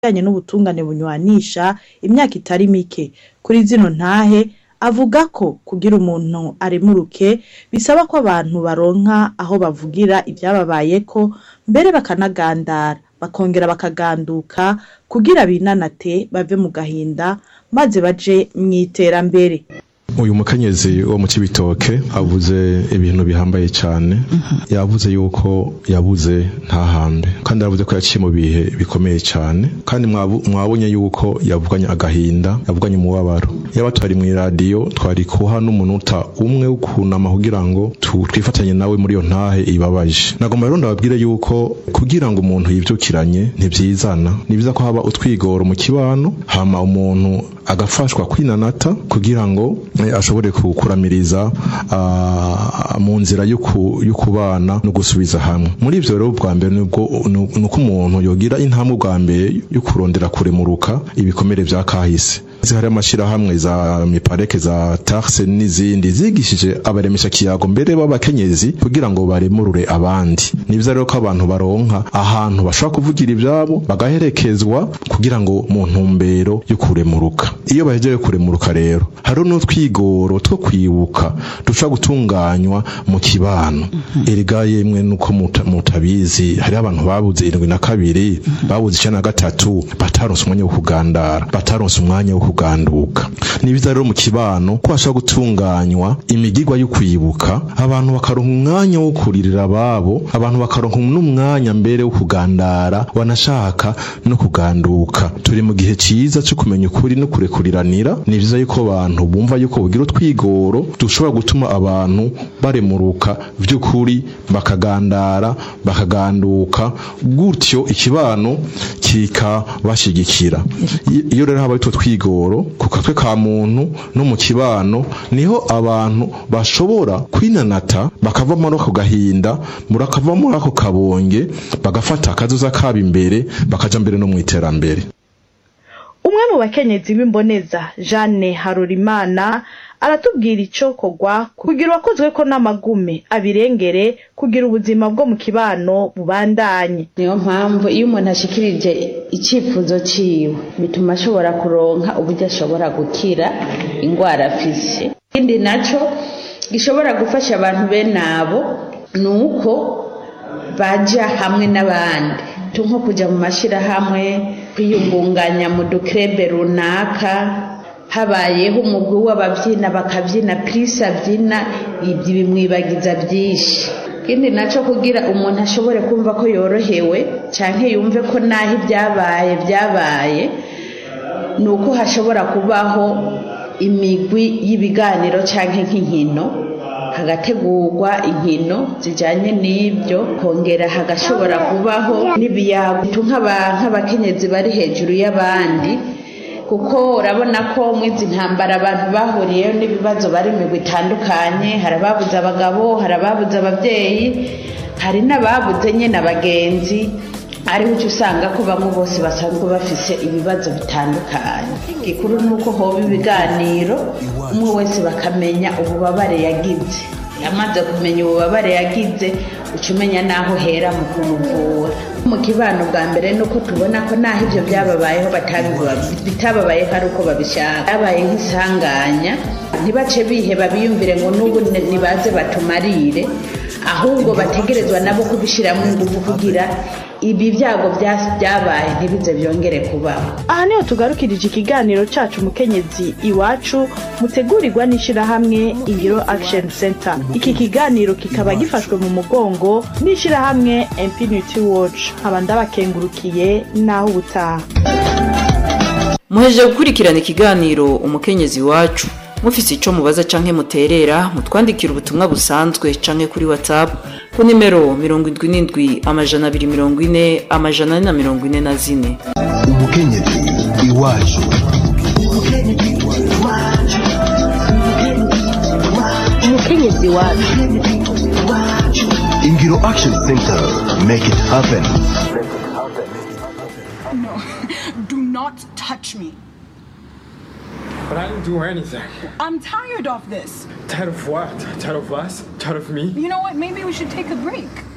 bijanye n'ubutungane bunywanisha imyaka itari mike kuri zino ntahe avuga ko kugira umuntu aremuruke bisaba ko abantu baronka aho bavugira ivyababayeko mbere bakanagandara bakongera bakaganduka kugira binanate bave mu gahinda maze baje mw'iterambere uyu mukenyezi wo mu cibitoke avuze ibintu bihambaye cyane yavuze yuko yabuze ntahambe kandi yavuze ko yaciye mu bihe bikomeye cyane kandi mwabu- mwabonye yuko yavuganye agahinda yavuganye umubabaro yaba twari mu iradiyo twari kuha n'umunota umwe wo kunama kugira ngo tu- twifatanye nawe muri iyo ntahe ibabaje nagomba rero ndababwire yuko kugira ngo umuntu yivyukiranye ntivyizana ni byiza ko haba utwigoro mu kibano hama umuntu agafashwa kwinanata kugira ngo eh, ashobore kukuramiriza ah, mu nzira yo ku- yo kubana no gusubiza hamwe muri ivyo rero bwa mbere nibwo ni uko umuntu yogira intambwe bwa mbere yo kurondera kuremuruka ibikomere vya kahise hari amashirahamwe za mipareke za tarse n'izindi zigishije abaremesha kiyago mbere b'abakenyezi kugira ngo baremurure abandi ni byiza rero ko abantu baronka ahantu bashobora kuvugira ivyabo bagaherekezwa kugira ngo mu ntumbero yo kuremuruka iyo bahejeje kuremuruka rero hariho n'utwigoro two kwibuka dushobora gutunganywa mu kibano erega yemwe nuko muta- mutabizi hariho abantu babuze irindwi na kabiri babuze icenda na gatatu bataronse umwanya wo kugandara bataronse umwanya wo kuganduka ni byiza rero mu kibano ko hashobora gutunganywa imigigwa yo kwibuka abantu bakaronka umwanya wo kuririra ababo abantu bakaronka n'umwanya mbere wo kugandara wanashaka no kuganduka turi mu gihe ciza cyo kumenya ukuri no kurekuriranira ni byiza yuko abantu bumva yuko bugira utwigoro dushobora gutuma abantu baremuruka vy'ukuri bakagandara bakaganduka gutyo ikibano kikabashigikira I- iyo rero haba utwo twigoro ku katwe ka muntu no mu kibano niho abantu bashobora kwinanata bakava muri ako gahinda murakava muri ako kabonge bagafata akazoza kabo imbere bakaja mbere no mu iterambere umwe mu bakenyezi b'imboneza jeanne harorimana aratubwira ico kogwa kugira uwakozwe ko n'amagume abirengere kugira ubuzima bwo mu kibano bubandanye niyo mpamvu iyo umuntu ashikirije icyifuzo ciwe bituma ashobora kuronka uburyo ashobora gukira indwara afise ikindi naco gishobora gufasha abantu bene abo ni uko baja hamwe n'abandi tu nko kuja mu mashirahamwe kwiyungunganya mu dukrebe runaka habayeho umugwi w'abavyina bakavyina prise avyina ibyo bimwibagiza byinshi ikindi naco kugira umuntu ashobore kumva ko yorohewe canke yumve ko naho ibyabaye byabaye ni uko hashobora kubaho imigwi y'ibiganiro canke nk'inkino hagategurwa inkino zijanye n'ibyo kongera hagashobora kubaho n'ibiyago nk'aba- nk'abakenyezi bari hejuru y'abandi kuko urabona ko mu izi ntambara abantu bahuriyeho n'ibibazo bari mu migwi itandukanye hari ababuze abagabo hari ababuze ababyeyi hari n'ababuze nyine abagenzi ariho uca usanga ko bamwe bose basanzwe bafise ibibazo bitandukanye gikuru ni uko hoba ibiganiro umwe wese bakamenya ububabare yagize yamaze kumenya ububabare yagize uca umenya n'aho uhera mu kumuvura mu kibano bwa mbere ni uko tubona ko n'aho ibyo byababayeho batabiba- bitababayeho ari uko babishaka byabaye nk'isanganya ntibace biheba biyumvire ngo n'ubu ni- nibaze batumarire ahubwo bategerezwa nabo kubishyiramo ingufu kugira ibi byago bya- byabaye ntibize byongere kubaho aha niho tugarukirije ikiganiro cacu mukenyezi iwacu mutegurirwa n'ishirahamwe ingiro action center iki kiganiro kikaba gifashwe mu mugongo n'ishirahamwe infinity watch nkaba ndabakengurukiye naho ubutaha muhejeje gukurikirana ikiganiro umukenyezi wacu mufise ico mubaza canke muterera mutwandikira ubutumwa busanzwe canke kuri whatsapp ku nimero mirongo indwi n'indwi amajana abiri mirongo ine amajana ane na mirongo ine na zine umukenyezi iwacu umukenyezi wacu ingiro action center make it happen Do not touch me. But I didn't do anything. I'm tired of this. Tired of what? Tired of us? Tired of me? You know what? Maybe we should take a break.